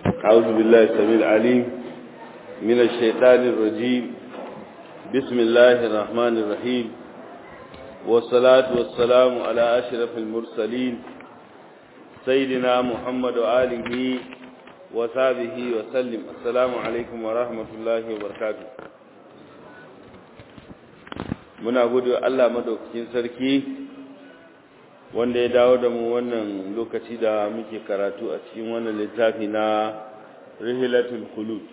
أعوذ بالله السميع العليم من الشيطان الرجيم بسم الله الرحمن الرحيم والصلاة والسلام على أشرف المرسلين سيدنا محمد وآله وصحبه وسلم السلام عليكم ورحمة الله وبركاته muna gode wa Allah madaukakin sarki wanda ya dawo da mu wannan lokaci da muke karatu a cikin wannan littafi na rihilatul khulud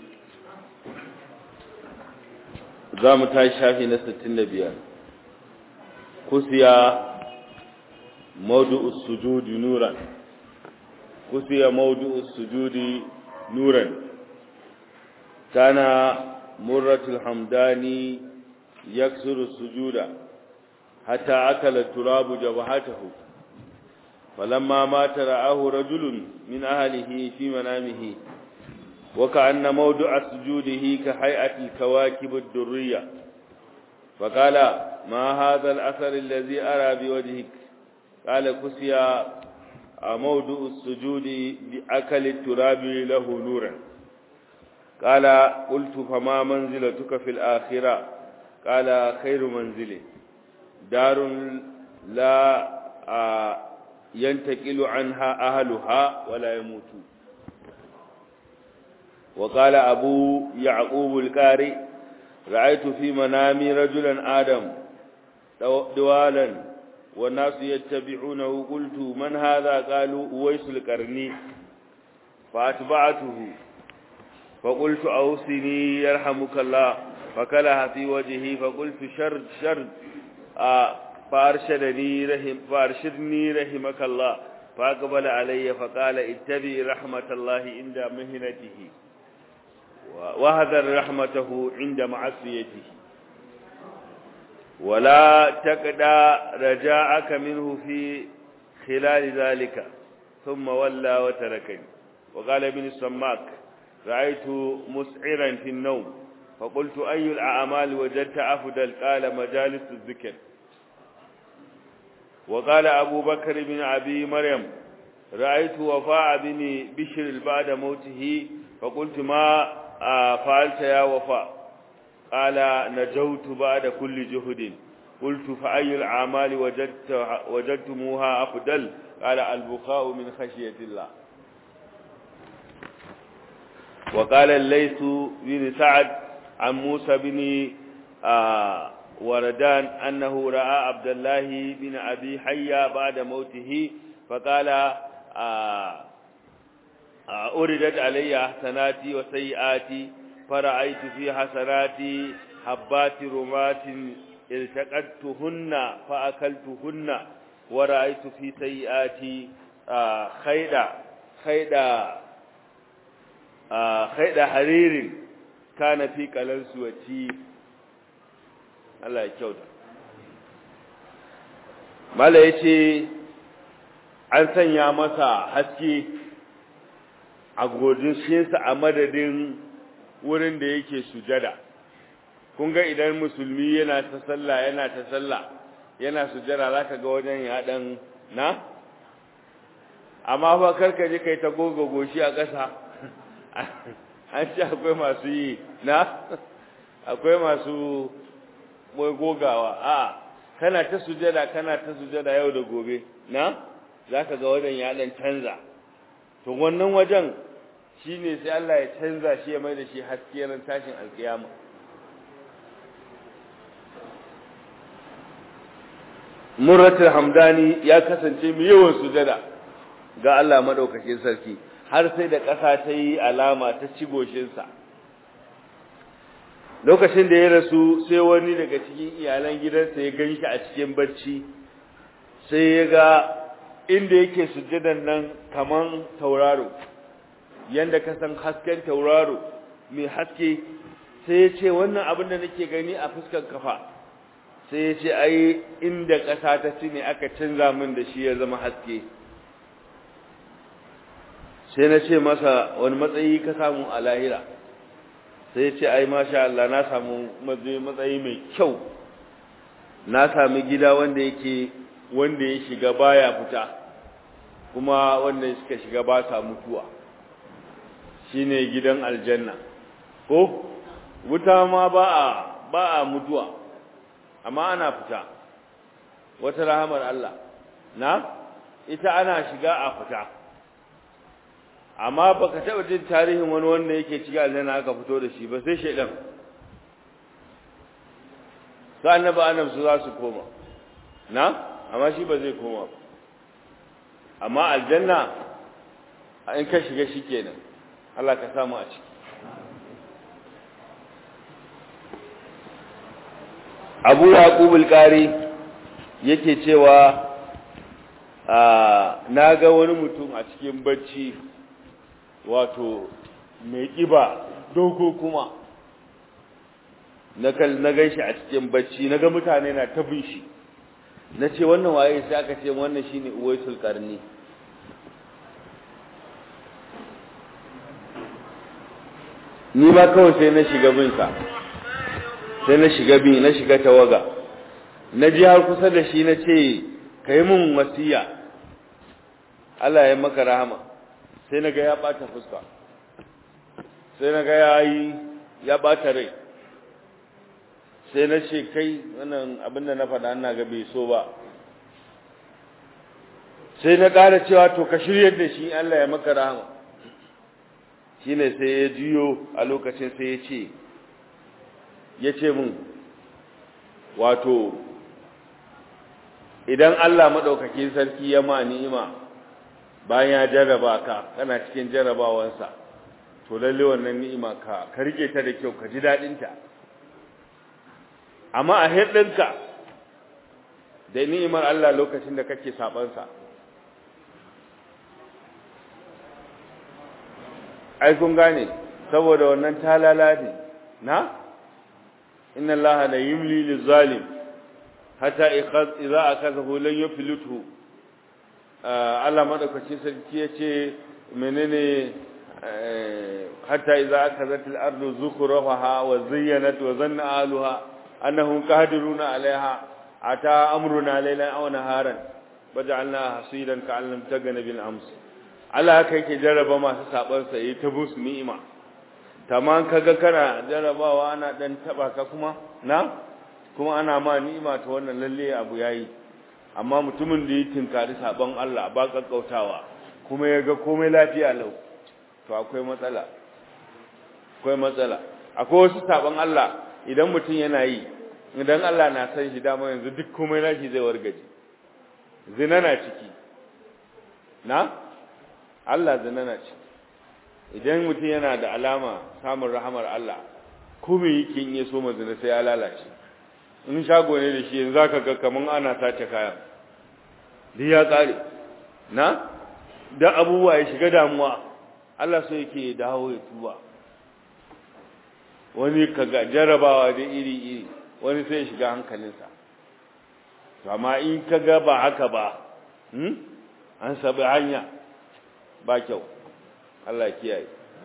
za mu tashi shafi na 65 kusiya mawdu'us sujudi nuran kusiya mawdu'us sujudi nuran kana murratul hamdani يكسر السجود حتى أكل التراب جبهته فلما مات رآه رجل من أهله في منامه وكأن موضع سجوده كهيئة الكواكب الدرية فقال ما هذا الأثر الذي أرى بوجهك قال كسيا موضع السجود بأكل التراب له نورا قال قلت فما منزلتك في الآخرة قال خير منزل دار لا ينتقل عنها أهلها ولا يموتون وقال أبو يعقوب الكاري رأيت في منامي رجلا آدم دوالا والناس يتبعونه قلت من هذا قالوا أويس القرني فأتبعته فقلت أوصني يرحمك الله فكلها في وجهه فقلت شرد شرد آه فأرشدني رحم فأرشدني رحمك الله فأقبل علي فقال اتبع رحمة الله عند مهنته وهذر رحمته عند معصيته ولا تقدى رجاءك منه في خلال ذلك ثم ولى وتركني وقال ابن السماك رأيت مسعرا في النوم فقلت أي الأعمال وجدت أفضل قال مجالس الذكر وقال أبو بكر بن أبي مريم رأيت وفاء بن بشر بعد موته فقلت ما فعلت يا وفاء قال نجوت بعد كل جهد قلت فأي الأعمال وجدت وجدتموها أفضل قال البكاء من خشية الله وقال الليث بن سعد عن موسى بن آه وردان أنه رأى عبد الله بن أبي حيا بعد موته فقال آه آه أردت علي حسناتي وسيئاتي فرأيت في حسناتي حبات رمات التقطتهن فأكلتهن ورأيت في سيئاتي خيدا خيدا خيدا حرير kana fi kalansu wati Allah ya kyauta mala yace an sanya masa haske a godinsa a madadin wurin da yake sujada kun ga idan musulmi yana ta sallah yana ta sallah yana sujada zaka ga wajen ya dan na amma fa karka je kai ta goga goshi a ƙasa an ce akwai masu yi na akwai masu gogawa a kana ta sujada kana ta sujada yau da gobe na zaka ga wajen ya dan canza to wannan wajen shine sai Allah ya canza shi ya mai da shi haske ran tashin alkiyama Murratul Hamdani ya kasance mai yawan sujada ga Allah madaukakin sarki har sai da ƙasa ta yi alama ta ci goshinsa lokacin da ya rasu sai wani daga cikin iyalan gidansa ya gan shi a cikin bacci sai ya ga inda yake sujjadan nan kaman tauraro yanda ka san hasken tauraro mai haske sai ya ce wannan abin da nake gani a fuskar kafa sai ya ce ai inda ƙasa ta ci ne aka canza min da shi ya zama haske sai na ce masa wani matsayi ka samu a lahira sai ya ce ai masha Allah na samu matsayi mai kyau na sami gida wanda yake wanda ya shiga baya fita kuma wanda suka shiga ba sa mutuwa shine gidan aljanna ko wuta ma ba a ba a mutuwa amma ana fita wata rahamar Allah na ita ana shiga a fita amma baka taba jin tarihin wani wanda yake cikin aljanna aka fito da shi ba sai shedan sai annaba annab su za su koma na amma shi ba zai koma ba amma aljanna in ka shiga shi kenan Allah ka samu a ciki Abu Yaqub al-Qari yake cewa na ga wani mutum a cikin bacci wato mai kiba dogo kuma na gan shi a cikin bacci na ga mutane na tabin shi na ce wannan waye sai aka ce wannan shine uwaisul karni ni ma kawai sai na shiga binsa sai na shiga bin na shiga tawaga na ji har kusa da shi na ce ka yi min wasiya Allah ya maka rahama sai na ga ya ɓata fuska sai na ga ya yi ya ɓata rai sai na ce kai wannan abin da na faɗa ina ga bai so ba sai na ƙara cewa to ka shirya da shi Allah ya maka rahama shine sai ya jiyo a lokacin sai ya ce ya ce min wato idan Allah maɗaukakin sarki ya ma ni'ima bayan ya jarraba ka kana cikin jarrabawansa to lalle wannan ni'ima ka ka rike ta da kyau ka ji daɗinta amma a hirɗinka da ni'imar Allah lokacin da kake sabansa ai kun gane saboda wannan talala ne na inna allaha la yumli lizalim hatta idza akazahu lan yuflithu Allah madaukakin sarki yace menene hatta idza akazat al-ardu zukhrafaha wa zayyanat wa zanna ahluha annahum qadiruna 'alayha ata amruna laylan aw naharan waja'alnaha hasidan ka'an lam tagana bil ams Allah haka yake jarraba masu saban sa yi ta bus ni'ima tamam kaga kana jarrabawa ana dan taba ka kuma na kuma ana ma ni'ima ta wannan lalle abu yayi amma mutumin da ya tinkari saban Allah ba kakkautawa kuma ya ga komai lafiya lau to akwai matsala akwai matsala akwai wasu saban Allah idan mutum yana yi idan Allah na san shi dama yanzu duk komai nashi zai wargaje zina na ciki na Allah zina na ciki idan mutum yana da alama samun rahamar Allah komai yake in ya so zina sai ya lalace in shago ne da shi yanzu zaka ga kaman ana sace kayan duk ya kare na da abubuwa ya shiga damuwa Allah so yake dawo ya tuba wani kaga jarabawa da iri iri wani sai ya shiga hankalinsa to amma in kaga ba haka ba hmm an sabi hanya ba kyau Allah ya kiyaye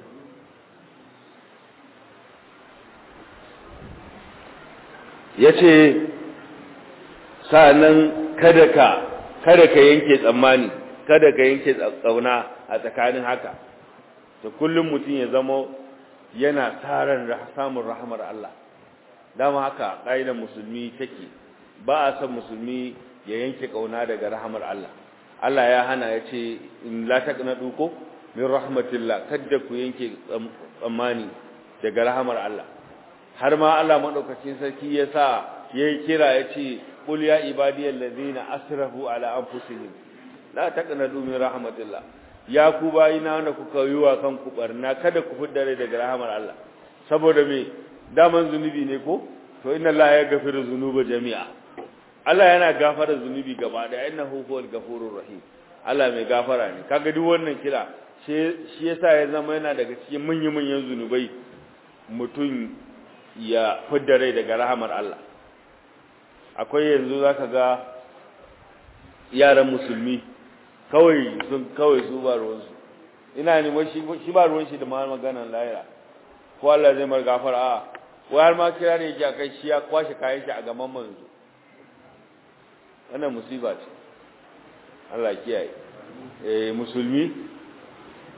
yace sa'annan kada ka kada ka yanke tsammani kada ka yanke tsauna a tsakanin haka to kullum mutum ya zama yana taran samun rahmar Allah dama haka ƙa'idar musulmi take ba a san musulmi ya yanke kauna daga rahmar Allah Allah ya hana ya ce in la taqnatu ko min rahmatillah kada ku yanke tsammani daga rahmar Allah har ma Allah madaukakin sarki ya sa yayi kira ya ce qul ya ibadiyal ladina asrafu ala anfusihim la taqnatu min rahmatillah ya ku bayina wanda kuka yi wa kanku barna kada ku fidda rai daga rahamar Allah saboda me daman zunubi ne ko to inna Allah ya gafiru zunuba jami'a Allah yana gafara zunubi gaba da innahu huwal ghafurur rahim Allah mai gafara ne kaga duk wannan kira shi yasa ya zama yana daga cikin manyan manyan zunubai mutum ya fidda rai daga rahamar Allah akwai yanzu zaka ga yaran musulmi kawai sun kawai su ba ruwansu ina ne wai shi ba ruwan shi da ma maganan lahira ko Allah zai mar gafara a wai har ma kira ne ya kai shi ya kwashe kayan shi a gaban manzo wannan musiba ce Allah kiyaye eh musulmi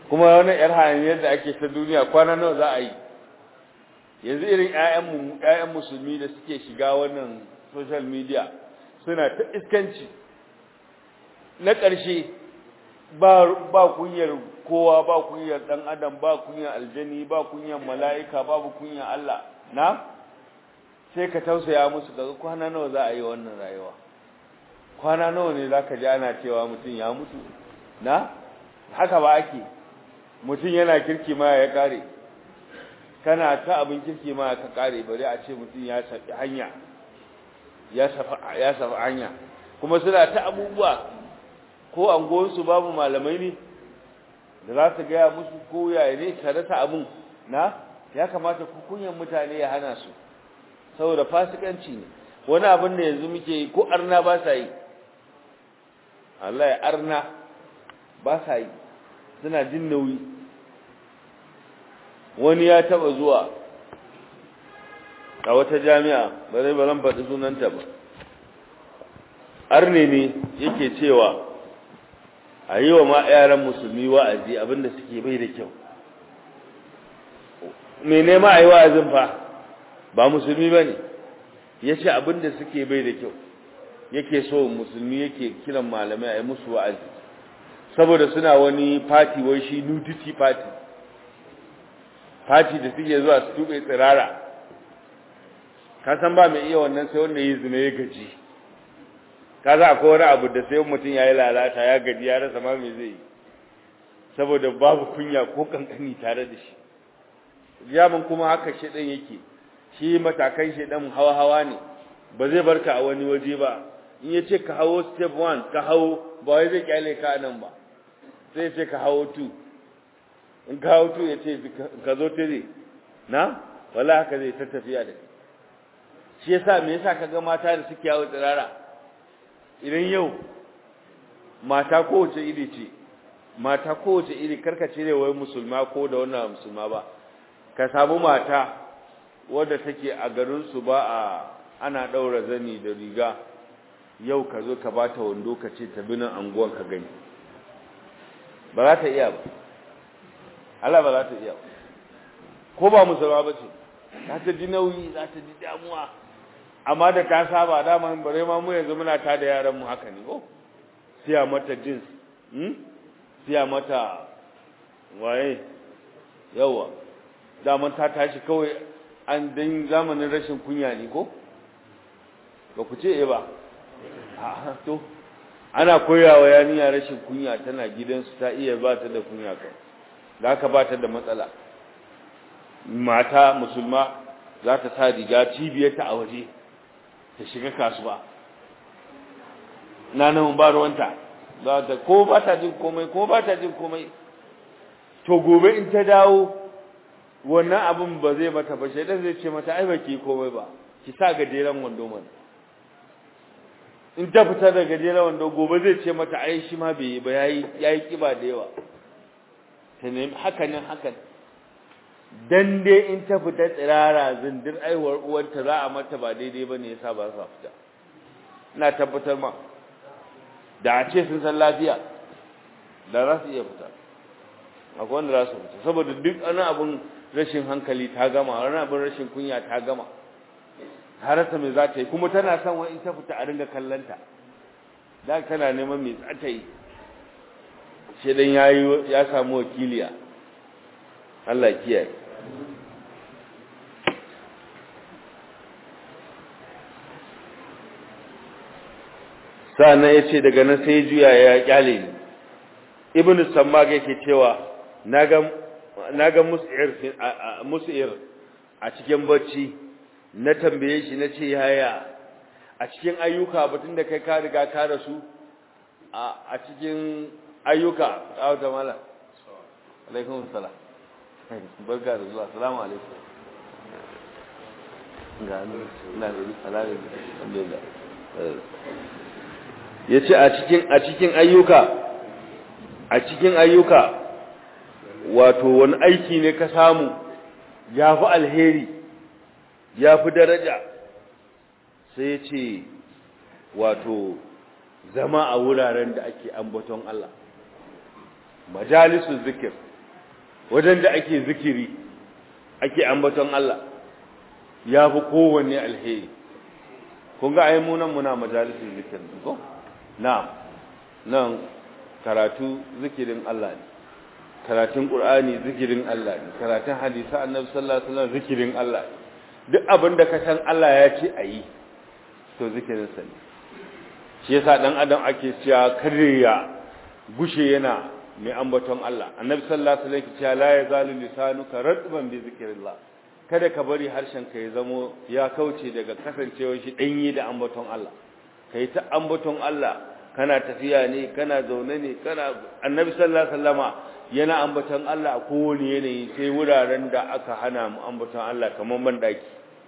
kuma wani yar hayaniyar da ake ta duniya kwana nawa za a yi yanzu irin ƴaƴan musulmi da suke shiga wannan social media suna ta iskanci na ƙarshe ba kunyar kowa ba kunyar ɗan adam ba kunyar aljani ba kunyar mala'ika babu kunyar Allah na sai ka tausaya musu daga kwana nawa za a yi wannan rayuwa kwana nawa ne za ka ji ana cewa mutum ya mutu na haka ba ake mutum yana kirki ma ya kare kana ta abin kirki ma ka kare bari a ce mutum ya safi hanya ya safi hanya kuma suna ta abubuwa ko anguwansu babu malamai ne da za su gaya musu ko yaya ne ka rasa abin na ya kamata kunyan mutane ya hana su saboda fasikanci ne wani abin da yanzu muke yi ko arna ba sa yi Allah ya arna ba sa yi suna jin nauyi wani ya taba zuwa a wata jami'a ba zai baran faɗi sunanta ba arne ne yake cewa a yi wa ma yaran musulmi wa'azi abinda suke bai da kyau mai nema a yi wa'azin fa ba musulmi ba ne ya ce abinda suke bai da kyau yake so musulmi yake kiran malamai a yi musu wa'azi saboda suna wani fati wai shi nudity party fati da suke zuwa su tube tsirara ka san ba mai iya wannan sai wanda yi zina ya gaji ka za akwai wani abu da sai mutum ya yi lalata ya gaji ya rasa ma mai zai yi saboda babu kunya ko kankani tare da shi jamin kuma haka shaɗan yake shi matakan shaɗan hawa-hawa ne ba zai barka a wani waje ba in ya ce ka hawo step 1 ka hawo ba wai zai kyale ka nan ba sai ce ka hawo 2 in ka hawo 2 ya ce ka zo 3 na wala haka zai ta tafiya da shi yasa me yasa kaga mata da suke yawo tsirara idan yau mata kowace iri ce mata kowace iri karkace ne wai musulma ko da wannan musulma ba ka samu mata wadda take a garin su ba a ana daura zani da riga yau ka zo ka bata wando ka ce ta binin anguwan ka gani ba za ta iya ba Allah ba za ta iya ba ko ba musulma ba ce za ta ji nauyi za ta ji damuwa amma da ta saba dama bare ma mu yanzu muna ta da yaran mu haka ne ko siya mata jeans hmm siya mata waye yawa daman ta tashi kawai an dan zamanin rashin kunya ne ko ba ku ce eh ba a to ana koyawa yaniya rashin kunya tana gidansu ta iya ba ta da kunya kai da haka ba ta da matsala mata musulma za ta sa riga cibiyarta a waje ta shiga kasuwa na nan ba ruwanta za ta ko ba ta jin komai ko ba ta jin komai to gobe in ta dawo wannan abin ba zai mata ba shaidan zai ce mata ai ba ki komai ba ki sa gajeren wando mana in ta fita da gajeren wando gobe zai ce mata ai shi ma bai yi ba yayi yayi kiba da yawa ta nemi hakanin hakan dan dai in ta fita tsirara zindir aiwar uwarta za a mata ba daidai ba ne yasa ba sa fita ina tabbatar ma da a ce sun san lafiya da za su iya fita akwai wanda za su fita saboda duk wani abin rashin hankali ta gama wani abin rashin kunya ta gama harata mai za ta yi kuma tana son wani ta fita a ringa kallanta da tana neman mai za ta yi shi dan ya samu wakiliya Allah kiyaye sa'annan ya ce daga nan sai juya ya kyale ni ibn sammag yake cewa na ga mus'ir a cikin bacci na tambaye shi na ce yaya a cikin ayyuka batun da kai ka riga ka rasu a cikin ayyuka a wata mala alaikun salam barka da zuwa salamu alaikum ga ina da alhamdulillah ya ce a cikin ayyuka a cikin ayyuka wato wani aiki ne ka samu ya fi alheri ya fi daraja sai ce wato zama a wuraren da ake ambaton Allah majalisun zikir wajen da ake zikiri ake ambaton Allah ya fi kowanne alheri kun ga ai munan muna majalisin zikirin ko na'am nan karatu zikirin Allah ne karatun Qur'ani zikirin Allah ne karatun hadisi Annabi sallallahu alaihi wasallam zikirin Allah ne duk abin da ka san Allah ya ce ayi to zikirin sa ne shi yasa dan adam ake cewa kariya gushe yana mai ambaton Allah Annabi sallallahu alaihi wasallam ya la yazalu lisanuka radban bi zikrillah kada ka bari harshen ka ya zamo ya kauce daga kasancewar shi danyi da ambaton Allah kai ta ambaton Allah kana tafiya ne kana zaune ne kana Annabi sallallahu alaihi wasallama yana ambaton Allah a kowane yanayi sai wuraren da aka hana mu ambaton Allah kamar bandaki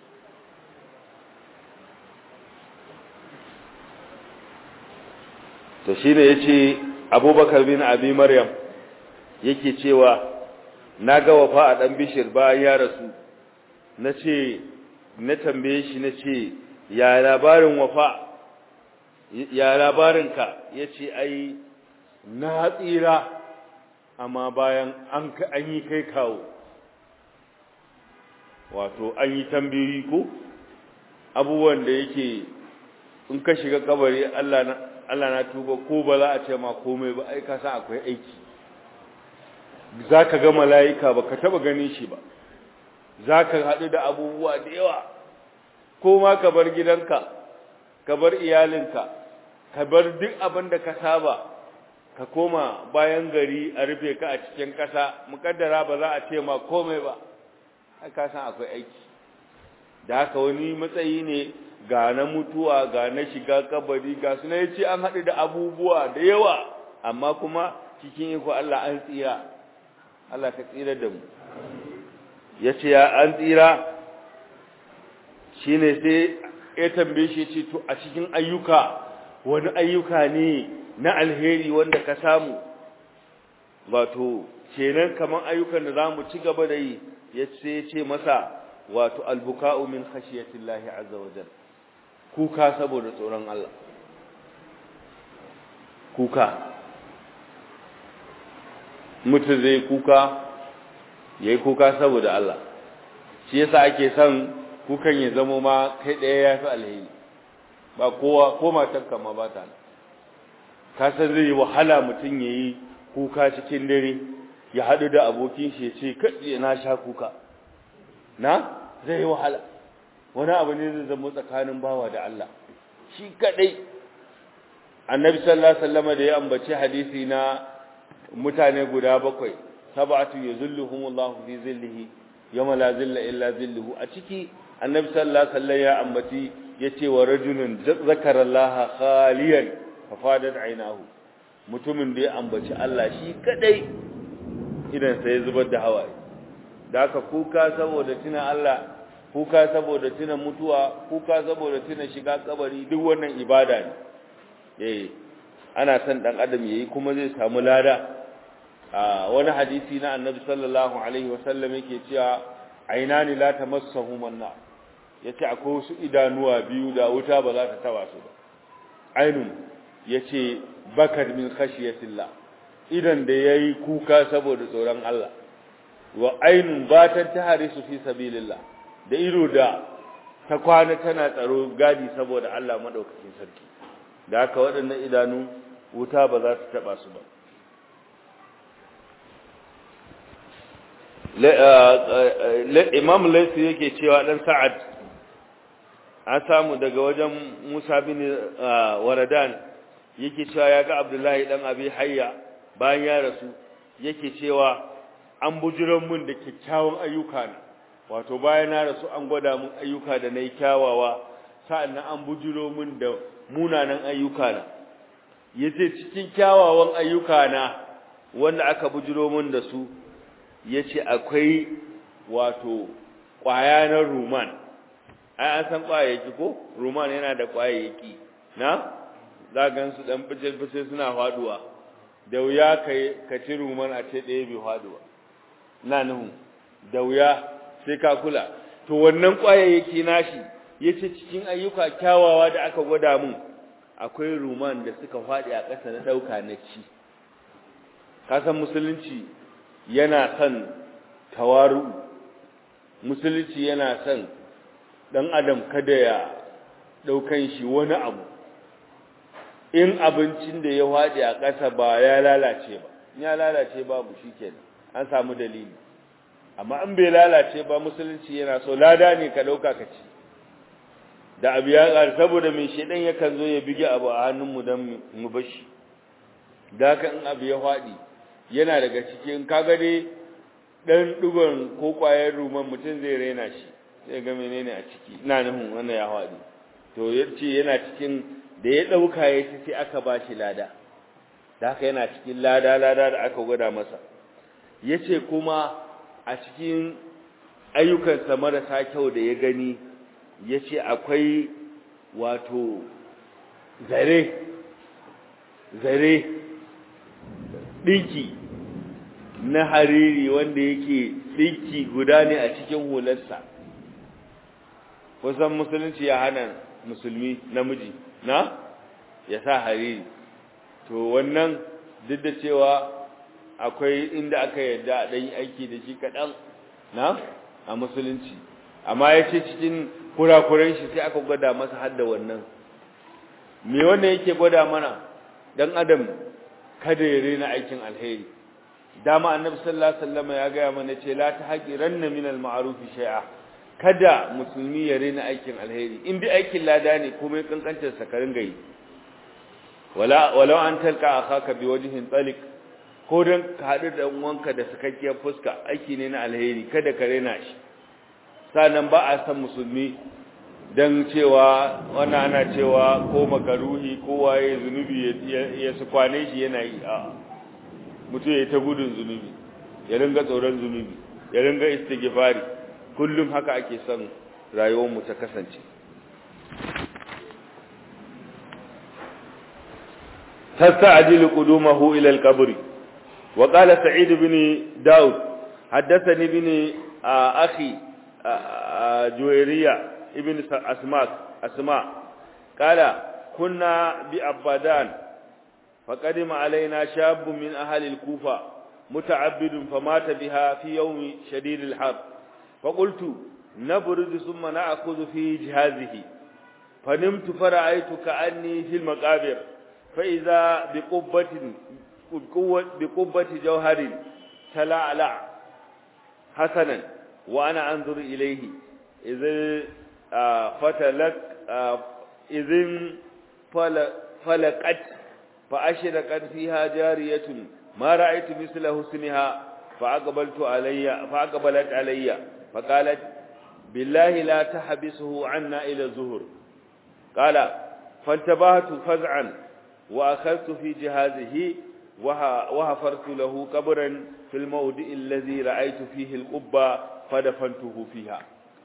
to shine yace Abubakar bin Abi Maryam yake cewa naga wafa a dan bishir bayan ya rasu nace na tambaye shi nace ya labarin wafa ya labarinka yace ai na tsira amma bayan an an yi kai kawo wato an yi tambayi ko abubuwan da yake in ka shiga kabari Allah na Allah na tuba ko ba za a ce ma komai ba ai ka san akwai aiki zaka ga malaika ba ka taba ganin shi ba zaka hadu da abubuwa da yawa ko ma ka bar gidanka ka bar iyalinka ka bar duk abin da ka saba ka koma bayan gari a rufe ka a cikin ƙasa mukaddara ba za a ce ma komai ba ka san akwai aiki da haka wani matsayi ne ga na mutuwa ga na shiga kabari ga suna ya ce an haɗu da abubuwa da yawa amma kuma cikin iko Allah an tsira Allah ka tsira da mu ya ce ya an tsira shi ne sai ya tambaye shi ce to a cikin ayyuka wani ayyuka ne na alheri wanda ka samu wato kenan kaman ayyukan da zamu ci gaba da yi yace ce masa wato albuka'u min khashiyatillahi azza wajal kuka saboda tsoron Allah kuka mutum zai kuka yayi kuka saboda Allah shi yasa ake son kukan ya zama ma kai daya yafi alheri ba kowa ko matarka ma ba ta ka san zai yi wahala mutum ya yi kuka cikin dare ya haɗu da abokin shi ya ce kaɗe na sha kuka na zai yi wahala wani abu ne zai zama tsakanin bawa da Allah shi kaɗai annabi sallallahu alaihi wasallam da ya ambaci hadisi na mutane guda bakwai sab'atu yuzilluhumullahu fi zillihi yawma la zilla illa zilluhu a ciki annabi sallallahu alaihi wasallam ya ambaci yace wa rajulun zakara Allah khaliyan fafadat ainahu mutumin da ya ambaci Allah shi kadai idan sai zubar da hawaye da haka kuka saboda tuna Allah kuka saboda tuna mutuwa kuka saboda tuna shiga kabari duk wannan ibada ne eh ana son dan adam yayi kuma zai samu lada a wani hadisi na annabi sallallahu alaihi wasallam yake cewa ainani la tamassahu manna yace akwai wasu idanuwa biyu da wuta ba za ta taba su ba ainun yace bakar min khashiyatillah idan da yayi kuka saboda tsoron Allah wa ainun batan taharisu fi sabilillah da ido da ta kwana tana tsaro gadi saboda Allah madaukakin sarki da haka waɗannan idanu wuta ba za ta taba su ba imam laisu yake cewa dan sa'ad an samu daga wajen musa bin waradan yake cewa ya ga abdullahi dan abi hayya bayan ya rasu yake cewa an bujiran mun da kyakkyawan ayyuka na wato bayan na rasu an gwada mun ayyuka da na yi kyawawa sa'annan an bujiro mun da munanan ayyuka na yace cikin kyawawan ayyuka na wanda aka bujiro mun da su ya ce akwai wato ƙwaya na ruman ai an san ƙwayayyaki ko ruman yana da ƙwayayyaki na za gan su ɗan fice-fice suna faduwa da wuya ka ci ruman a ce ɗaya bai faduwa na nuhu da wuya sai ka kula to wannan ƙwayayyaki nashi ya ce cikin ayyuka kyawawa da aka gwada mun akwai ruman da suka faɗi a ƙasa na ɗauka na ci kasan musulunci yana son tawaru musulunci yana son dan adam kada ya daukan shi wani abu in abincin da ya waɗe a ƙasa ba ya lalace ba ya lalace babu shikenan an samu dalili amma in bai lalace ba musulunci yana so lada ne ka dauka ka ci da abu ya ƙar saboda mai shedan yakan zo ya bige abu a hannunmu don mu bashi da haka in abu ya faɗi yana daga cikin kaga dai dan dugon ko kwayar ruman mutum zai raina shi sai ga menene a ciki ina nufin wannan ya faɗi to yace yana cikin da ya dauka ya ci sai aka bashi lada da haka yana cikin lada lada da aka gwada masa yace kuma a cikin ayyukansa marasa kyau da ya gani yace akwai wato zare zare dinki na hariri wanda yake dinki guda ne a cikin hularsa kusan musulunci ya hana musulmi namiji na ya sa hariri to wannan duk da cewa akwai inda aka yarda a ɗan aiki da shi kaɗan na a musulunci amma ya ce cikin kurakuren shi sai aka gwada masa hadda wannan me wannan yake gwada mana dan adam kada ya rena aikin alheri dama annabi sallallahu alaihi wasallam ya ga mana ce la tahqiranna min al-ma'ruf shay'a kada musulmi ya rena aikin alheri in dai aikin lada ne komai kankantar sa karin gayi wala walau an talqa akhaka bi wajhin talik ko dan ka hadu da uwanka da sakakkiyar fuska aiki ne na alheri kada ka rena shi sanan ba a san musulmi dan cewa wannan ana cewa ko makaruhi ko waye zunubi ya su kwane shi yana yi a mutum ya ta gudun zunubi ya ringa tsoron zunubi ya ringa istighfari kullum haka ake son rayuwar mu ta kasance تستعجل قدومه إلى القبر وقال سعيد بن داود حدثني بن أخي جويرية ابن أسماء أسماء قال كنا بأبادان فقدم علينا شاب من أهل الكوفة متعبد فمات بها في يوم شديد الحر فقلت نبرد ثم نأخذ في جهازه فنمت فرأيت كأني في المقابر فإذا بقبة بقبة جوهر تلعلع حسنا وأنا أنظر إليه إذ فتلك إذ فلقت فأشرقت فيها جارية ما رأيت مثل حسنها فأقبلت علي فأقبلت علي فقالت بالله لا تحبسه عنا إلى الظهر قال فانتبهت فزعا وأخذت في جهازه وهفرت له قبرا في الموضع الذي رأيت فيه القبة فدفنته فيها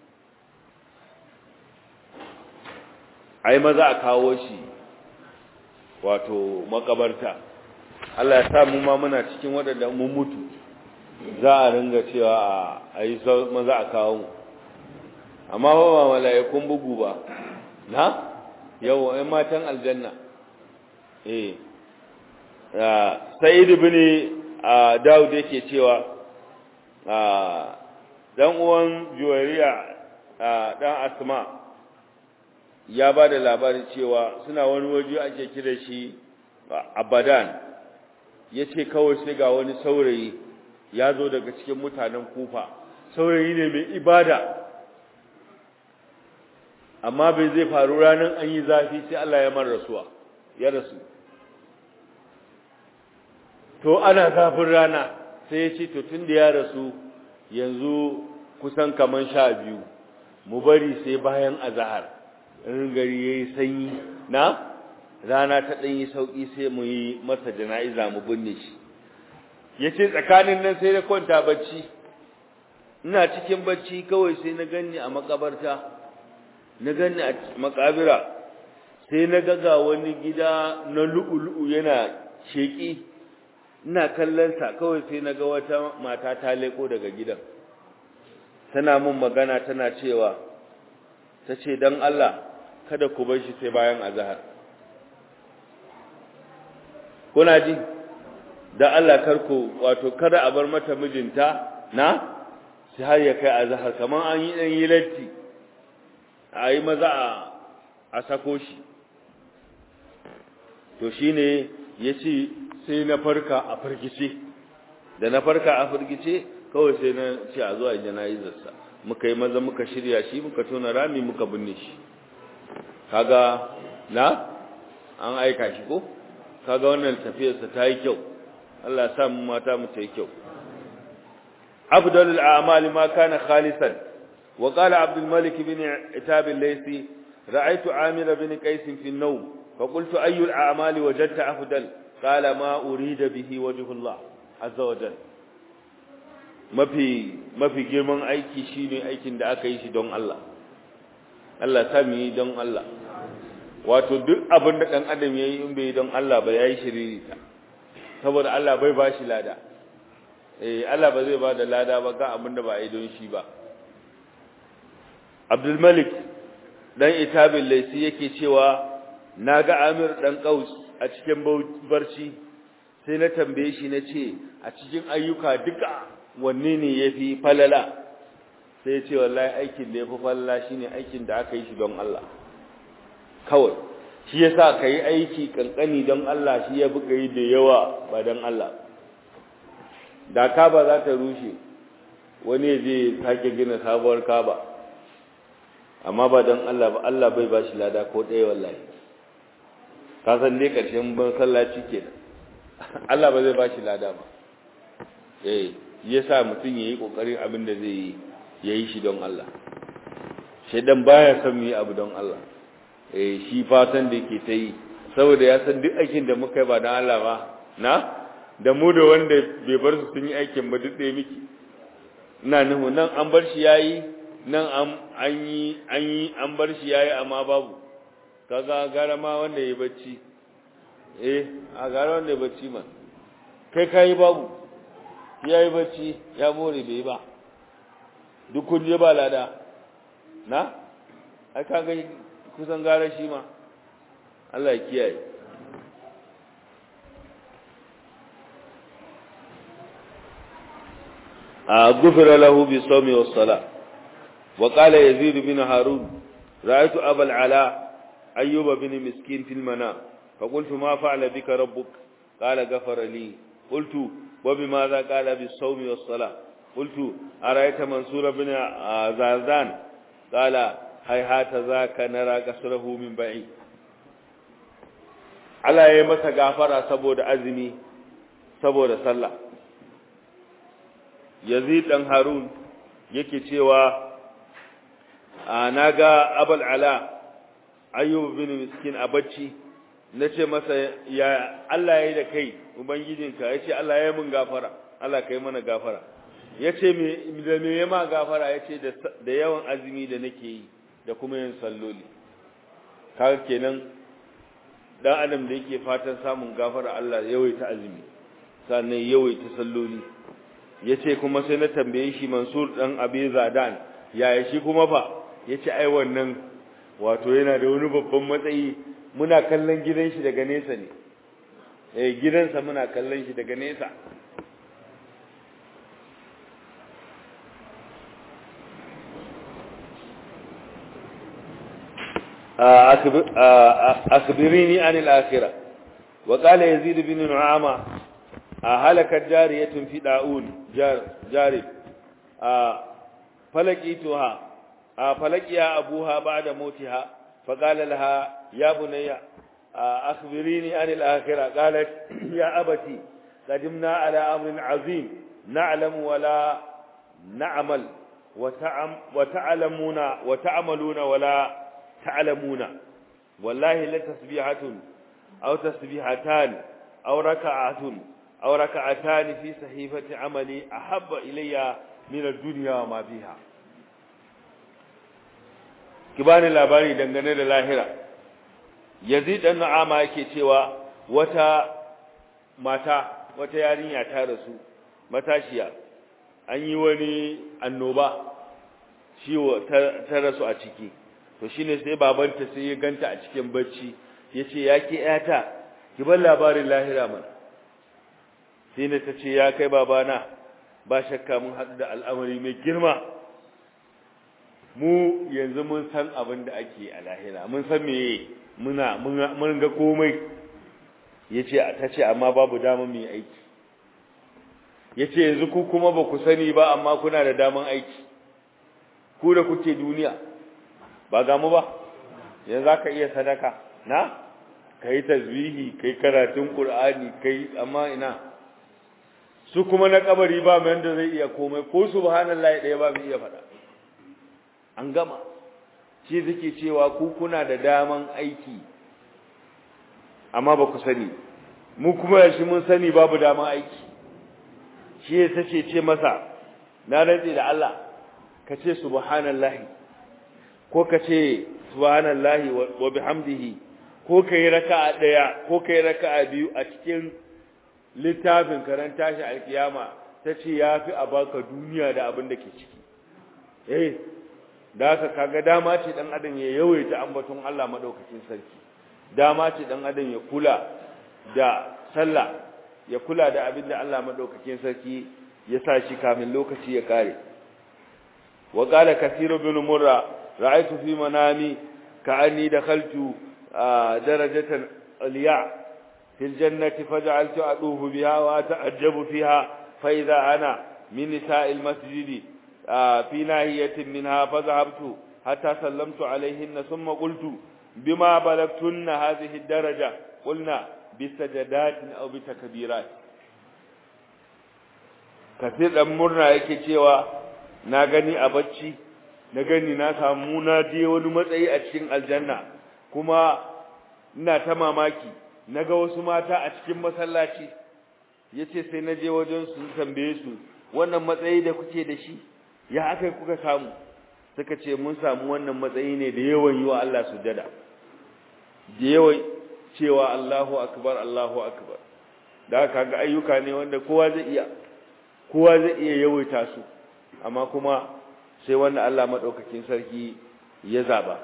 ai maza a kawo shi wato makabarta Allah ya sa mu ma muna cikin waɗanda mun mutu za a ringa cewa a yi maza a kawo mu amma ba ba mala'ikun bugu ba na yau ai matan aljanna eh sa'id ibn daud yake cewa dan uwan juwariya dan asma ya ba da labarin cewa suna wani waje ake kira shi abadan ya ce kawai sai ga wani saurayi ya zo daga cikin mutanen kufa saurayi ne mai ibada amma bai zai faru ranar an yi zafi sai Allah ya man rasuwa ya rasu to ana zafin rana sai ya ce to tun da ya rasu yanzu kusan kaman sha biyu mu bari sai bayan azahar in gari ya yi sanyi na rana ta ɗan yi sauƙi sai mu yi masa jana'iza mu binne shi ya ce tsakanin nan sai na kwanta bacci ina cikin bacci kawai sai na ganni a makabarta na ganni a makabira sai na gaga wani gida na lu'ulu'u yana sheƙi ina kallonsa kawai sai na ga wata mata ta leko daga gidan tana mun magana tana cewa ta ce don Allah kada ku bar shi sai bayan azahar kuna ji da Allah karku wato kada a bar mata mijinta na sai har ya kai azhar kaman an yi dan yi latti a yi maza a sako shi to shine yace sai na farka a firgice da na farka a firgice kawai sai na ce a zuwa jana'izarsa muka yi maza muka shirya shi muka tona rami muka binne shi kaga na an aika shi ko kaga wannan tafiyarsa ta yi kyau Allah ya sa mu mata mu ta yi kyau afdalul a'mali ma kana khalisan wa qala abdul malik bin itab al-laysi ra'aytu amir bin qais fi an-nawm fa qultu ayu al-a'mali wajadta afdal qala ma urida bihi wajhu Allah azza wa jalla mafi mafi girman aiki shine aikin da aka yi shi don Allah Allah ta mu yi don Allah wato duk abin da dan adam yayi in bai don Allah ba yayi shiriri ta saboda Allah bai bashi lada eh Allah ba zai ba da lada ba ga abin da ba yi don shi ba Abdul Malik dan Itabil Laisi yake cewa naga Amir dan Qaus a cikin barci sai na tambaye shi na ce a cikin ayyuka duka wanne ne ya fi falala sai ce wallahi aikin da ya fi falala shi ne aikin da aka yi shi don Allah kawai shi ya sa ka yi aiki kankani don Allah shi ya buga yi da yawa ba don Allah da kaba za ta rushe wani zai sake gina sabuwar kaba amma ba don Allah ba Allah bai ba shi lada ko ɗaya wallahi ka san dai ƙarshen ban sallaci kenan Allah ba zai ba shi lada ba eh yasa mutum yayi kokarin abin da zai yi yayi shi don Allah shedan baya son yi abu don Allah eh shi fatan da yake ta yi saboda ya san duk aikin da muka yi ba don Allah ba na da mu da wanda bai bar su sun yi aikin ba duk ɗaya miki ina nuhu nan an bar shi yayi nan an an yi an yi an bar shi yayi amma babu kaga gara ma wanda yayi bacci eh a gara wanda yayi bacci ma kai kai babu yayi bacci ya more bai ba duk kun je ba lada na ai kaga kusan gara shi ma Allah ya kiyaye غفر له بالصوم والصلاة وقال يزيد بن هارون رأيت أبا العلاء أيوب بن مسكين في المنام فقلت ما فعل بك ربك قال غفر لي قلت وبماذا قال بالصوم والصلاة قلت أرأيت منصور بن زازان قال هيهات ذاك نرى قصره من بعيد Allah ya yi masa gafara saboda azumi saboda sallah Yazid dan Harun yake cewa na ga Abul Ala Ayyub bin Miskin a bacci nace masa ya Allah yayi da kai ubangijinka yace Allah yayi mun gafara Allah kai mana gafara yace me da me yema gafara yace da da yawan azumi da nake yi da kuma yin salloli kaga kenan dan adam da yake fatan samun gafara Allah yawaita azumi sannan yawaita salloli yace kuma sai na tambaye shi Mansur dan Abi Zadan yaya shi kuma fa yace ai wannan wato yana da wani babban matsayi muna kallon gidan shi daga nesa ne eh gidansa muna kallon shi daga nesa أخبريني عن الآخرة وقال يزيد بن نعامة هلكت جارية في داؤون جار جارب فلقيتها فلقيها أبوها بعد موتها فقال لها يا بني أخبريني عن الآخرة قالت يا أبتي قدمنا على أمر عظيم نعلم ولا نعمل وتعم وتعلمون وتعملون ولا تعلمون والله لتسبيحة أو تسبيحتان أو ركعة أو ركعتان في صحيفة عملي أحب إلي من الدنيا وما فيها kibani labari dangane da lahira yazid dan na'ama yake cewa wata mata wata yarinya ta rasu matashiya an yi wani annoba ciwo ta rasu a ciki to shine sai babanta sai ya ganta a cikin bacci yace yake yata ki bar labarin lahira mana sai ne tace ya kai babana ba shakka mun haɗu da al'amari mai girma mu yanzu mun san abin da ake a lahira mun san meye muna mun ga komai yace ta ce amma babu dama mu yi aiki yace yanzu ku kuma ba ku sani ba amma kuna da daman aiki ku da kuke duniya ba ga mu ba yanzu zaka iya sadaka na kai tasbihi kai karatun qur'ani kai amma ina su kuma na kabari ba mai yanda zai iya komai ko subhanallahi daya ba mu iya faɗa an gama shi zake cewa ku kuna da daman aiki amma ba ku sani mu kuma yashi mun sani babu daman aiki shi ya sace ce masa na rantsi da Allah ka ce subhanallahi ko ka ce subhanallahi wa bihamdihi ko kai raka'a daya ko kai raka'a biyu a cikin littafin karanta shi alkiyama tace yafi a baka duniya da abin da ke ciki eh da haka kaga dama ce dan adam ya yawaita ambaton Allah madaukakin sarki dama ce dan adam ya kula da sallah ya kula da abin da Allah madaukakin sarki ya sa shi kamin lokaci ya kare wa qala kathiru bin murra ra'aytu fi manami ka'anni dakhaltu darajatan aliya fil jannati faj'altu aduhu biha wa ta'ajjabu fiha fa idha ana min nisa'il masjidi في ناهية منها فذهبت حتى سلمت عليهن ثم قلت بما بلغتن هذه الدرجة قلنا بسجدات أو بتكبيرات كثير مرنا yake cewa na gani a bacci na gani na samu na je wani matsayi a cikin aljanna kuma ina ta mamaki naga wasu mata a cikin masallaci yace sai na je wajen su tambaye su wannan matsayi da kuke da shi ya aka kuka samu suka ce mun samu wannan matsayi ne da yawan yi wa Allah sujada da yawan cewa Allahu akbar Allahu akbar da haka ga ayyuka ne wanda kowa zai iya kowa zai iya yawaita su amma kuma sai wanda Allah madaukakin sarki ya zaba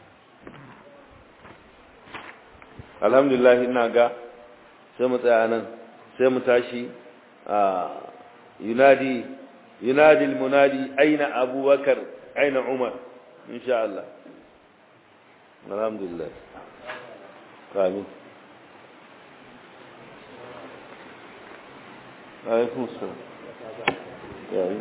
alhamdulillah ina ga sai mu tsaya nan sai mu tashi a yunadi ينادي المنادي أين أبو بكر أين عمر إن شاء الله الحمد لله آمين عليكم السلام يعني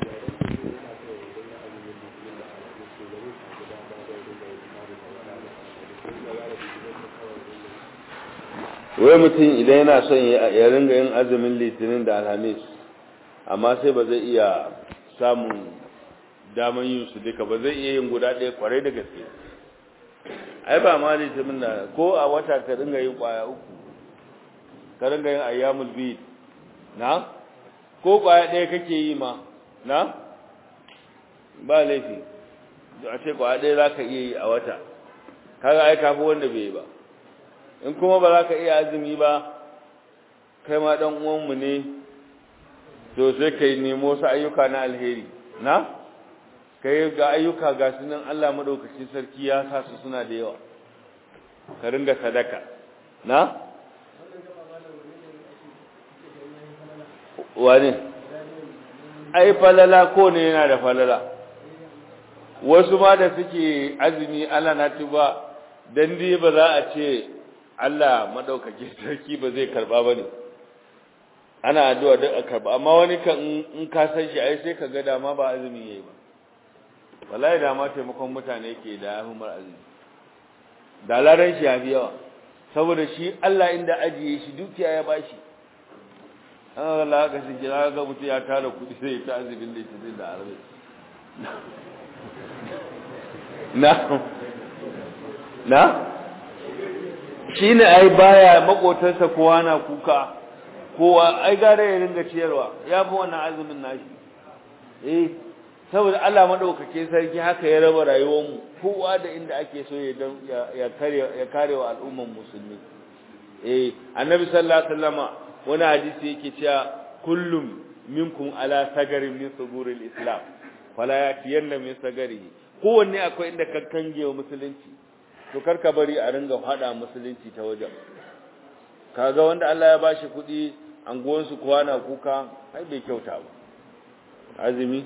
wai mutum idan yana son ya ringa yin azumin litinin da alhamis amma sai ba zai iya samun daman yin su duka ba zai iya yin guda ɗaya kwarai da gaske ai ba ma litinin da ko a wata ka ringa yin kwaya uku ka ringa yin ayyamul bid na ko kwaya ɗaya kake yi ma na ba laifi a ce kwaya ɗaya za ka iya yi a wata kaga ai kafi wanda bai yi ba in kuma ba za ka iya azumi ba kai ma ɗan uwanmu ne to sai ka yi nemo su ayyuka na alheri na ka yi ga ayyuka ga su nan Allah maɗaukacin sarki ya sa su suna da yawa ka ringa sadaka na wani ai falala ko ne yana da falala wasu ma da suke azumi Allah na tuba dan dai ba za a ce Allah maɗaukacin sarki ba zai karɓa ba ne ana addu'a duk a karba amma wani kan in ka san shi ai sai ka ga dama ba azumi yayi ba wallahi da ma taimakon mutane ke da ahumar azumi da laran shi yafi yawa saboda shi Allah inda ajiye shi dukiya ya bashi an ga Allah ka shi kira ga mutum ya tara kudi sai ta azumin litinin da arabi na na shine ai baya makotarsa kowa na kuka kowa ai gare ya ringa ciyarwa ya fi wannan azumin nashi eh saboda Allah madaukake sarki haka ya raba rayuwar mu kowa da inda ake so ya ya kare ya kare wa al'umman musulmi eh annabi sallallahu alaihi wasallama wani hadisi yake cewa kullum minkum ala sagarin min suguril islam fala yatiyanna min sagarihi kowanne akwai inda ka kange wa musulunci to karka bari a ringa hada musulunci ta wajen kaga wanda Allah ya bashi kuɗi anguwansu kuwa na kuka ai bai kyauta ba azumi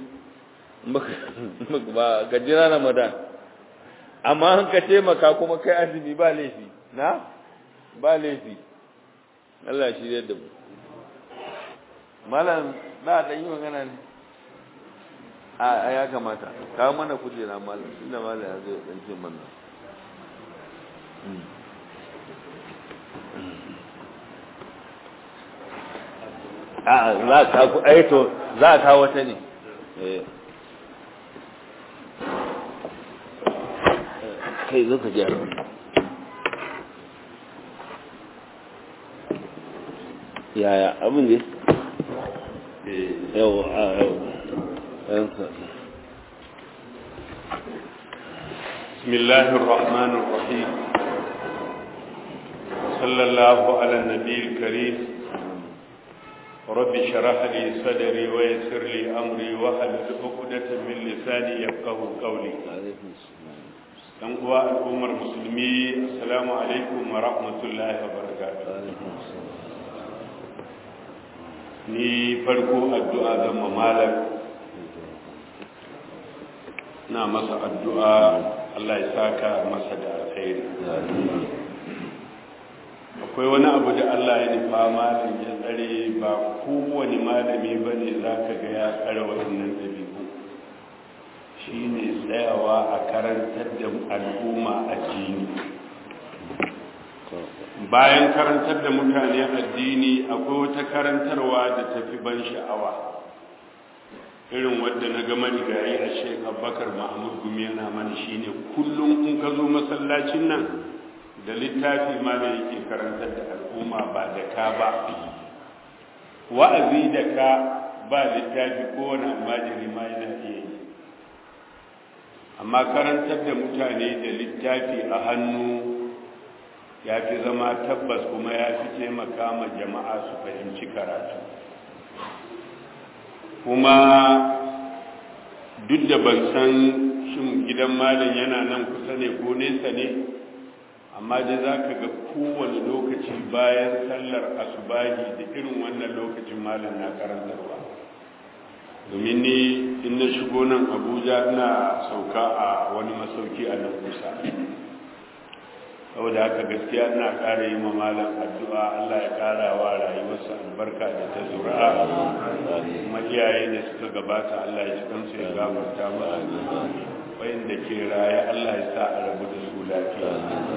ba ka jira ramadan amma an ka taimaka kuma kai azumi ba laifi na ba laifi Allah shi da mu malam na dan yi magana ne a ya kamata kawo mana kujera malam inda malam ya zo dan ce mana a za ka ku aito za ka kawo wata ne kai zo ka gyara yaya abin ne yau a yau بسم الله الرحمن الرحيم صلى الله على النبي الكريم رب شرح لي صدري ويسر لي أمري وحلل عقدة من لساني يفقه قولي dan uwa al'ummar musulmi assalamu alaikum wa rahmatullahi wa barakatuh ni farko addu'a zan mamalak na masa addu'a Allah ya saka masa da alkhairi akwai wani abu da Allah ya nufa malin ya tsare ba kowane malami ba ne za ka ga ya tsara waɗannan ɗabi'u shi ne tsayawa a karantar da al'umma addini bayan karantar da mutane addini akwai wata karantarwa da tafi ban sha'awa irin wadda na gama rigayi a shek abubakar mahmud gumi yana mana shine kullum in ka zo masallacin nan da littafi ma da yake karantar da al'umma ba da ka ba wa'azi da ka ba littafi kowane almajiri ma yana iya yi amma karantar da mutane da littafi a hannu ya fi zama tabbas kuma ya fi taimaka ma jama'a su fahimci karatu kuma duk da ban san shin gidan malam yana nan kusa ne ko nesa ne amma dai za ka ga kowane lokaci bayan sallar asubahi da irin wannan lokacin malam na karantarwa domin ni in na shigo nan abuja ina sauka a wani masauki a nan kusa saboda haka gaskiya ina ƙara yi ma malam addu'a Allah ya ƙara wa rayuwarsa albarka da ta zura'a kuma iyaye da suka gabata Allah ya ci kansu ya gafarta musu wayanda ke raye Allah ya sa a rabu da su lafiya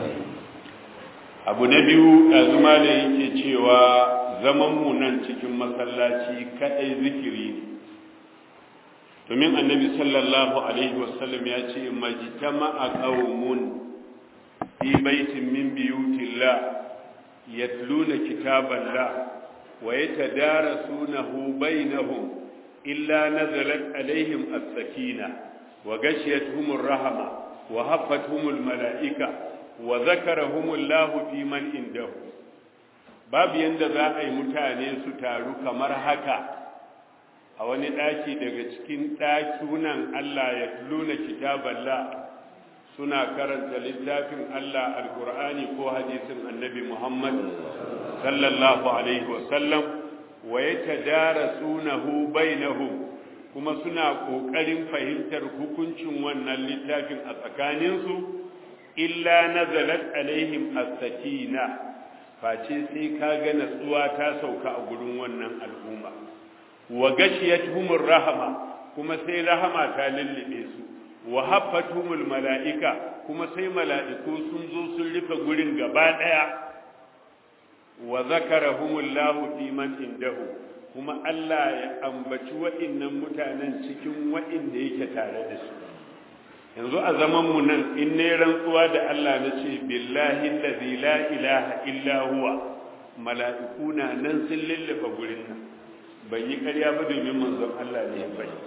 abu na biyu ɗazu da yake cewa zaman mu nan cikin masallaci kaɗai zikiri ne domin annabi sallallahu alaihi wasallam ya ce majtama'a qaumun في بيت من بيوت الله يتلون كتاب الله ويتدارسونه بينهم إلا نزلت عليهم السكينة وغشيتهم الرحمة وهفتهم الملائكة وذكرهم الله في من عنده باب yanda za a yi mutane su taru kamar haka a wani ɗaki daga cikin ɗakunan Allah ya luna kitaballah suna karanta littafin Allah alkur'ani ko hadisin annabi Muhammad sallallahu alaihi wasallam wa yatadarasunahu bainahum kuma suna kokarin fahimtar hukuncin wannan littafin a tsakaninsu illa nazalat alaihim as-sakina face sai kaga natsuwa ta sauka a gurin wannan al'umma wa gashiyatuhumur rahama kuma sai rahama ta lullube su wa haffatumul mala'ika kuma sai mala'iku sun zo sun rufe gurin gaba ɗaya wa zakarahumullahu iman indahu kuma Allah ya ambaci wa'innan mutanen cikin wa'inda yake tare da su yanzu a zaman mu nan in ne rantsuwa da Allah na ce billahi allazi la ilaha illa huwa mala'iku na nan sun lullube gurin nan ban yi ƙarya ba domin manzon Allah ne ya bai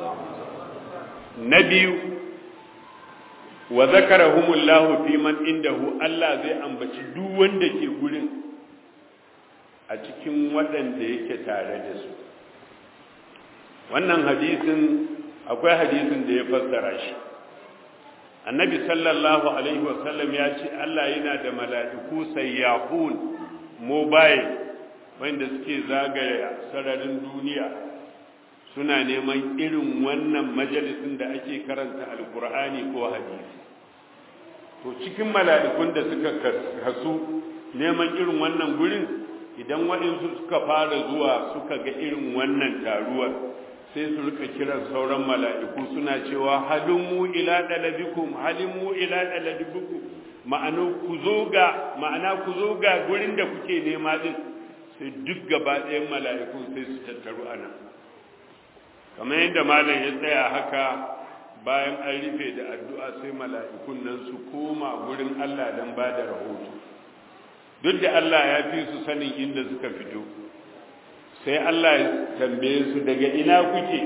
na biyu wa zakarahumullahu fi man indahu Allah zai ambaci duk wanda ke gurin a cikin waɗanda yake tare da su wannan hadisin akwai hadisin da ya fassara shi annabi sallallahu alaihi wasallam ya ce Allah yana da mala'iku sayyahun mobile wanda suke zagaya sararin duniya suna neman irin wannan majalisin da ake karanta alkur'ani ko hadisi to cikin mala'ikun da suka kasu neman irin wannan gurin idan waɗansu suka fara zuwa suka ga irin wannan taruwar sai su rika kiran sauran mala'iku suna cewa halimu ila dalabikum halimu ila dalabikum ma'ana ku zo ga ma'ana ku zo ga gurin da kuke nema din sai duk gaba ɗayan mala'ikun sai su tattaru a nan kamar yadda malam ya tsaya haka bayan an rufe da addu'a sai mala'ikun nan su koma gurin Allah don ba da rahoto duk da Allah ya fi su sanin inda suka fito sai Allah ya tambaye su daga ina kuke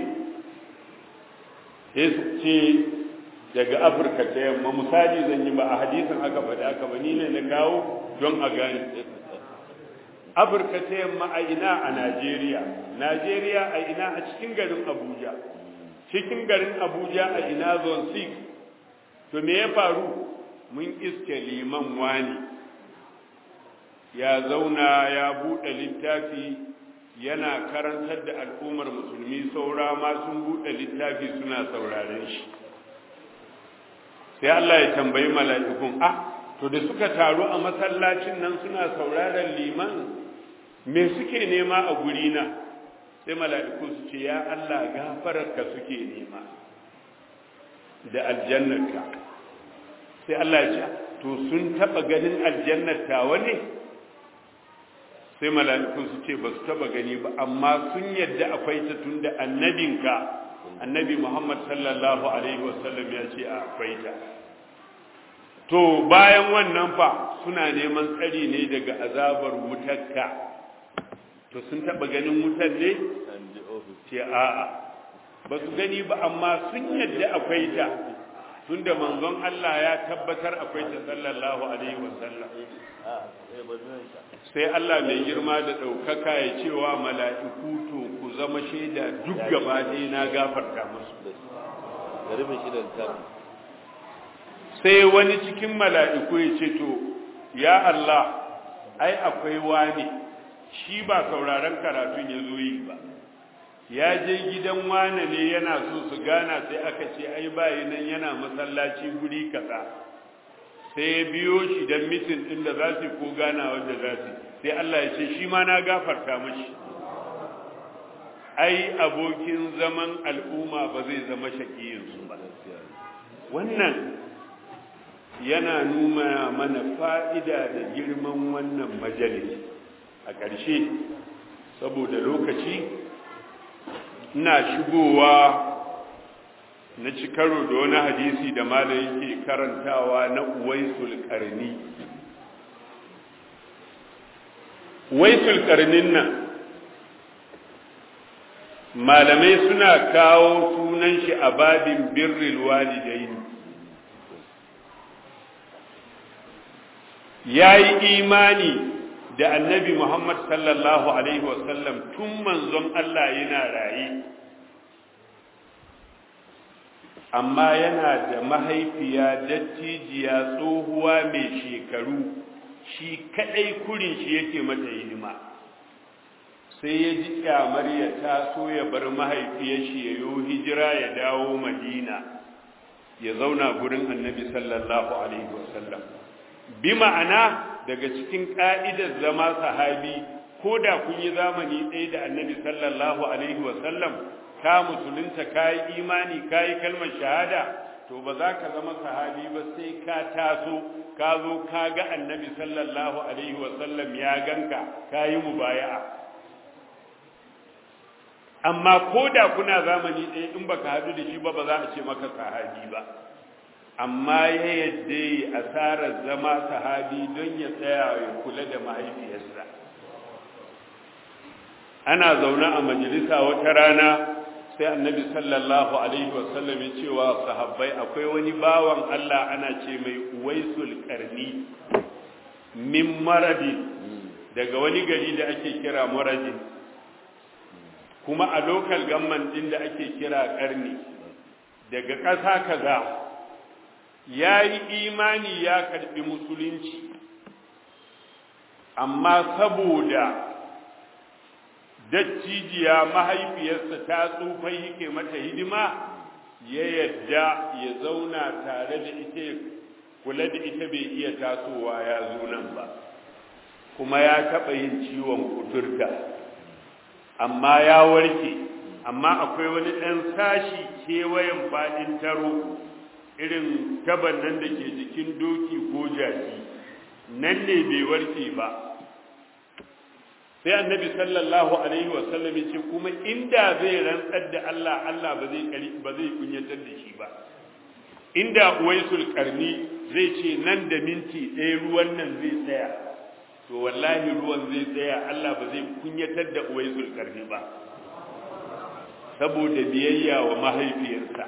sai su ce daga afirka ta yamma misali zan yi ba a hadisin aka faɗi aka ba ni ne na kawo don a gani afirka ta yamma a ina a najeriya najeriya a ina a cikin garin abuja cikin garin abuja a ina zone 6 to me ya faru mun iske liman wani ya zauna ya buɗe littafi yana karantar da al'ummar musulmi saura ma sun buɗe littafi suna sauraren shi sai Allah ya tambayi mala'ikun ah to da suka taru a masallacin nan suna sauraren liman me suke nema a gurina sai mala'iku su ce ya Allah gafararka suke nema da aljannarka sai Allah ya ce to sun taɓa ganin aljannar tawa ne sai mala'ikun su ce ba su taba gani ba amma sun yadda akwai ta tun da annabinka annabi muhammad sallallahu alaihi wasallam ya ce akwai ta to bayan wannan fa suna neman tsari ne daga azabar wutarka to sun taba ganin wutar ne ce a'a ba su gani ba amma sun yadda akwai ta tunda manzon Allah ya tabbatar akwai ta sallallahu alaihi wasallam sai Allah mai girma da ɗaukaka ya cewa mala'iku to ku zama shaida duk gaba ɗaya na gafarta musu sai wani cikin mala'iku ya ce to ya Allah ai akwai wani shi ba sauraron karatun ya zo yi ba ya je gidan wane ne yana so su gana sai aka ce ai bayi nan yana masallaci guri kaza sai ya biyo shi don mitin ɗin da za su ko gana wadda za su sai Allah ya ce shi ma na gafarta mashi ai abokin zaman al'umma ba zai zama shakiyinsu ba wannan yana nuna mana fa'ida da girman wannan majalis a ƙarshe saboda lokaci ina shigowa na ci karo da wani hadisi da malam yake karantawa na uwaisul karni uwaisul karnin nan malamai suna kawo sunan shi a babin birril walidaini ya yi imani da annabi muhammad sallallahu alaihi wasallam tun manzon allah yana raye amma yana da mahaifiya dattijiya tsohuwa mai shekaru shi kadai kurin shi yake mata hidima sai ya ji kyamar ya taso ya bar mahaifiyar shi ya yi hijira ya dawo madina ya zauna gurin annabi sallallahu alaihi wasallam bi ma'ana daga cikin ka'idar zama sahabi ko da kun yi zamani ɗaya da annabi sallallahu alaihi wasallam ka musulunta ka yi imani ka yi kalmar shahada to ba za ka zama sahabi ba sai ka taso ka zo ka ga annabi sallallahu alaihi wasallam ya ganka ka yi mubaya'a amma ko da kuna zamani ɗaya in baka haɗu da shi ba ba za a ce maka sahabi ba amma ya yadda yi asarar zama sahabi don ya tsaya ya kula da mahaifiyarsa ana zaune a majalisa wata rana sai annabi sallallahu alaihi wasallam ya ce wa sahabbai akwai wani bawan Allah ana ce mai uwaisul karni min maradi daga wani gari da ake kira maradi kuma a lokal gamman din da ake kira karni daga ƙasa kaza ya yi imani ya karɓi musulunci amma saboda dattijiya mahaifiyarsa ta tsufai yake mata hidima ya yadda ya zauna tare da ita kula da ita bai iya tasowa ya zo nan ba kuma ya taɓa yin ciwon kuturta amma ya warke amma akwai wani ɗan sashi kewayen faɗin taro irin taban nan da ke jikin doki ko jaki nan ne bai warke ba sai annabi sallallahu alaihi wasallam ce kuma inda zai rantsar da Allah Allah ba zai kari ba zai kunyatar da shi ba inda uwaisul karni zai ce nan da minti ɗaya ruwan nan zai tsaya to wallahi ruwan zai tsaya Allah ba zai kunyatar da uwaisul karni ba saboda biyayya wa mahaifiyarsa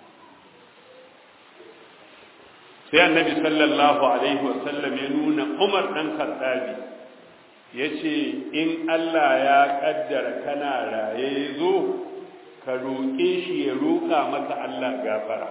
sai annabi sallallahu alaihi wasallam ya nuna Umar dan Khattabi yace in Allah ya kaddara kana raye zo ka roƙe shi ya roƙa maka Allah gafara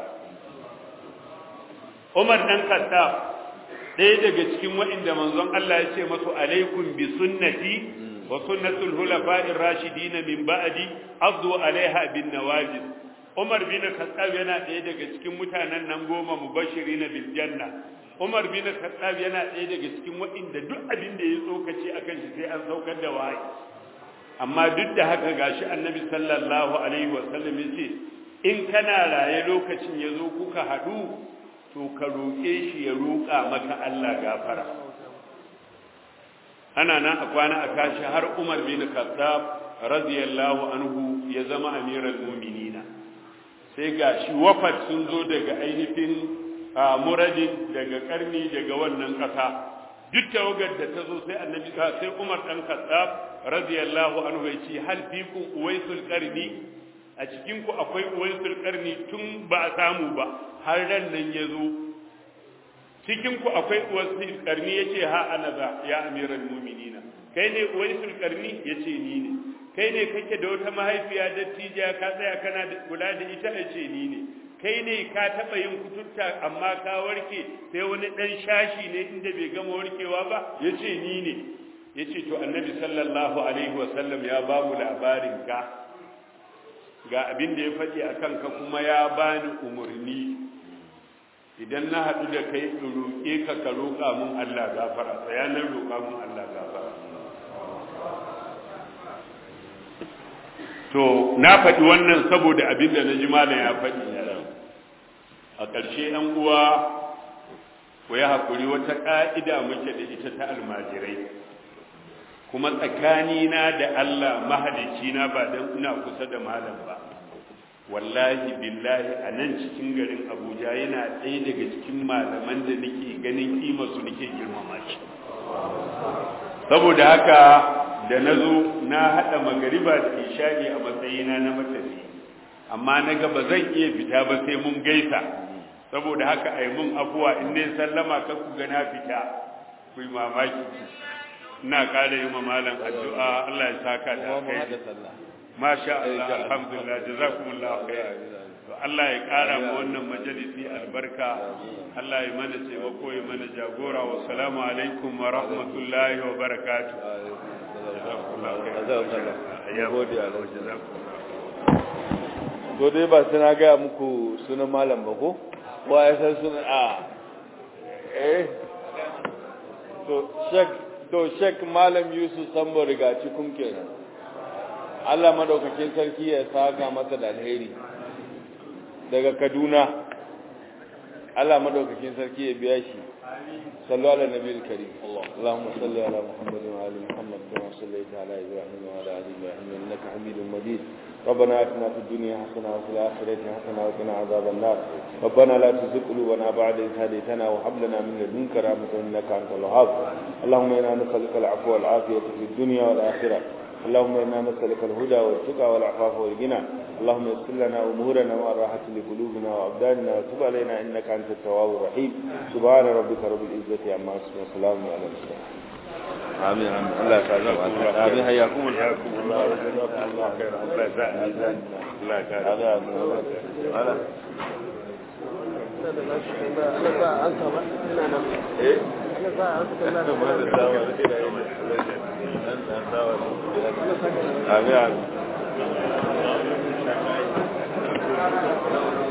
Umar dan Khattab ɗaya daga cikin waɗanda manzon Allah ya ce masu alaikum bi sunnati wa sunnatul hulafa'ir rashidin min ba'di afdu alaiha bin nawajid Umar bin Khattab yana ɗaya daga cikin mutanen nan goma mubashirin bil janna Umar bin Khattab yana ɗaya daga cikin waɗanda duk abin da ya tsokace akan shi sai an saukar da wahayi amma duk da haka gashi Annabi sallallahu alaihi wa sallam yace in kana raye lokacin yazo kuka haɗu to ka roƙe shi ya roƙa maka Allah gafara ana nan a kwana a kashi har Umar bin Khattab radiyallahu anhu ya zama amiral mu'minina sai ga shi wafat sun zo daga ainihin muradin daga karni daga wannan ƙasa duk tawagar da ta zo sai annabi sai Umar dan Khattab radiyallahu anhu ya ce hal fikum uwaisul qarni a cikin ku akwai uwaisul qarni tun ba a samu ba har ran nan ya zo cikin ku akwai uwaisul qarni yace ha ana za ya amiral mu'minina kai ne uwaisul qarni yace ni ne kai ne kake da wata mahaifiya dattija ka tsaya kana kula da ita a ce ni ne kai ne ka taɓa yin kututta amma ka warke sai wani ɗan shashi ne inda bai gama warkewa ba ya ce ni ne ya ce to annabi sallallahu alaihi wasallam ya ba mu labarin ka ga abin da ya faɗi a kanka kuma ya bani umarni idan na haɗu da kai in roƙe ka ka roƙa mun Allah gafara tsayanan roƙa mun Allah gafara to na faɗi wannan saboda abin da na ji malam ya faɗi a ƙarshe ɗan uwa ku yi haƙuri wata ƙa'ida muke da ita ta almajirai kuma tsakanina da Allah mahalicina ba don ina kusa da malam ba wallahi billahi a nan cikin garin abuja yana ɗaya daga cikin malaman da nake ganin su nake girmama shi saboda haka da na zo na haɗa magariba da isha'i a matsayina na matafi amma na ga ba zan iya fita ba sai mun gaisa saboda haka a yi mun afuwa in ne sallama ka ku ga na fita ku yi mamaki ina ƙara yi ma malam addu'a Allah ya saka da kai masha Allah alhamdulillah jazakumullah khair to Allah ya ƙara mu wannan majalisi albarka Allah ya mana taimako ya mana jagora wa salamu alaikum wa rahmatullahi wa barakatuh to dai ba suna gaya muku sunan malam ba ko wa ya san sunan a eh to shek to shek malam yusuf sambo riga cikin kenan Allah madaukakin sarki ya saka masa da alheri daga kaduna Allah madaukakin sarki ya biya shi صلوا على النبي الكريم الله. اللهم صل على محمد وعلى محمد كما صليت على ابراهيم وعلى ال ابراهيم انك حميد مجيد ربنا اتنا في الدنيا حسنه وفي الاخره حسنه وقنا عذاب النار ربنا لا تزغ قلوبنا بعد إذ هديتنا وهب لنا من لدنك رحمه انك انت الوهاب اللهم انا نسالك العفو والعافيه في الدنيا والاخره اللهم إنا نسألك الهدى والتقى والعفاف والغنى اللهم يسر لنا أمورنا والراحة لقلوبنا وأبداننا وتب علينا إنك أنت التواب الرحيم سبحان ربك رب العزة عما يصفون وسلام على المرسلين آمين آمين الله تعالى آمين حياكم الله حياكم الله وجزاكم الله خيرا الله يسعدك الله يسعدك هذا هذا أنا Amin.